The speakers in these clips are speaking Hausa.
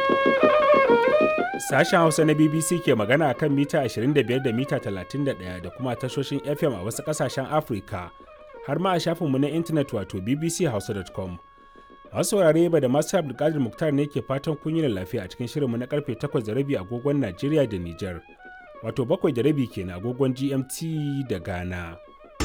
Sashen Hausa na BBC ke magana kan mita 25 da mita 31 da kuma tashoshin FM a wasu ƙasashen Afirka, har ma a shafinmu na intanet wato bbchausa.com. Masu saurare ba da masu Abdulkadir Muktar ne ke fatan kun yi lafiya a cikin shirinmu na karfe 8 da rabi agogon Najeriya da Nijar, wato 7 da rabi kenan agogon GMT da Ghana.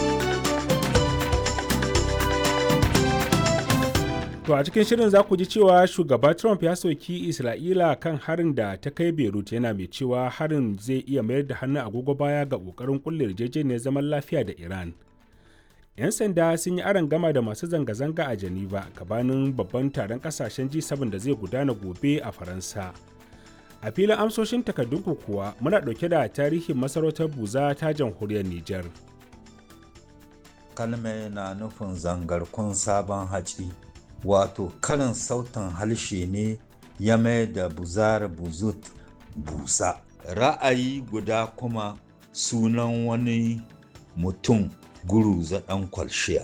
To a cikin shirin za ku ji cewa shugaba Trump ya soki Isra'ila kan harin da ta kai Beirut yana mai cewa harin zai iya mayar da hannun agogo baya ga ƙoƙarin kulle yarjejeniyar zaman lafiya da Iran. 'Yan sanda sun yi aron gama da masu zanga-zanga a Geneva gabanin babban taron kasashen G7 da zai gudana gobe a Faransa. A filin amsoshin takardunku kuwa muna ɗauke da tarihin masarautar Buza ta jamhuriyar Nijar. Kalme na nufin zangarkun sabon haci. wato karin sautin harshe ne ya mai da buzar buzut busa ra'ayi guda kuma sunan wani mutum guru zaɗan kwalshiya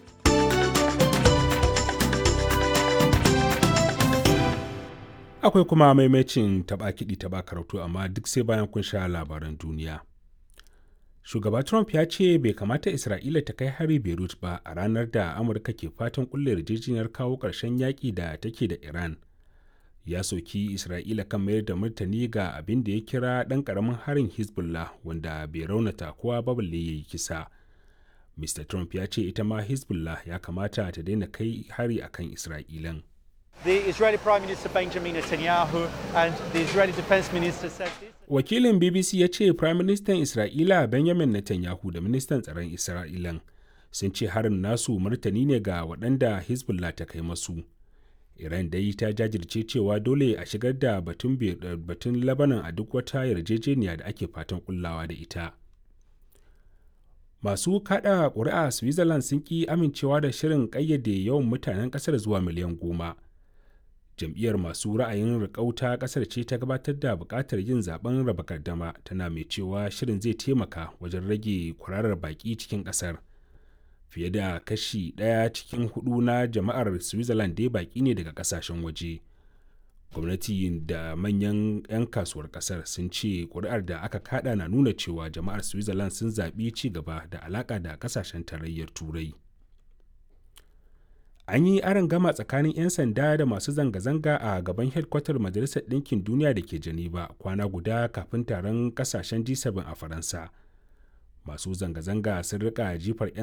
akwai kuma maimacin taɓa kiɗi taɓa karatu amma duk sai bayan kun sha labaran duniya shugaba trump ya ce bai kamata isra'ila ta kai hari beirut ba a ranar da amurka ke fatan kulle yarjejeniyar kawo ƙarshen yaƙi da take da iran ya soki isra'ila kan mayar da martani ga abin da ya kira ɗan ƙaramin harin hezbollah wanda bai raunata kowa ba balle ya yi kisa mr trump ya ce ita ma hezbollah ya kamata ta daina kai hari akan isra'ilan The Israeli Prime Minister Benjamin Netanyahu and the Israeli Defense Minister said this. Wakilin BBC ya ce Prime Minister Isra'ila Benjamin Netanyahu da Ministan Tsaron Isra'ilan sun ce harin nasu martani ne ga waɗanda Hezbollah ta kai masu. Iran dai ta jajirce cewa dole a shigar da batun batun Lebanon a duk wata yarjejeniya da ake fatan kullawa da ita. Masu kada ƙuri'a Switzerland sun ƙi amincewa da shirin ƙayyade yawan mutanen ƙasar zuwa miliyan goma. jam'iyyar masu ra'ayin rikauta kasar ce ta gabatar da bukatar yin zaben raba gardama tana mai cewa shirin zai taimaka wajen rage kwararar baki cikin kasar fiye da kashi ɗaya cikin hudu na jama'ar switzerland dai baki ne daga kasashen waje gwamnati da manyan 'yan kasuwar kasar sun ce kuri'ar da aka kada na nuna cewa jama'ar switzerland sun zaɓi ci gaba da alaƙa da kasashen tarayyar turai an yi aron gama tsakanin 'yan sanda da masu zanga-zanga a gaban hedkwatar majalisar ɗinkin duniya da ke geneva kwana guda kafin taron kasashen g7 a faransa masu zanga-zanga sun rika jifar 'yan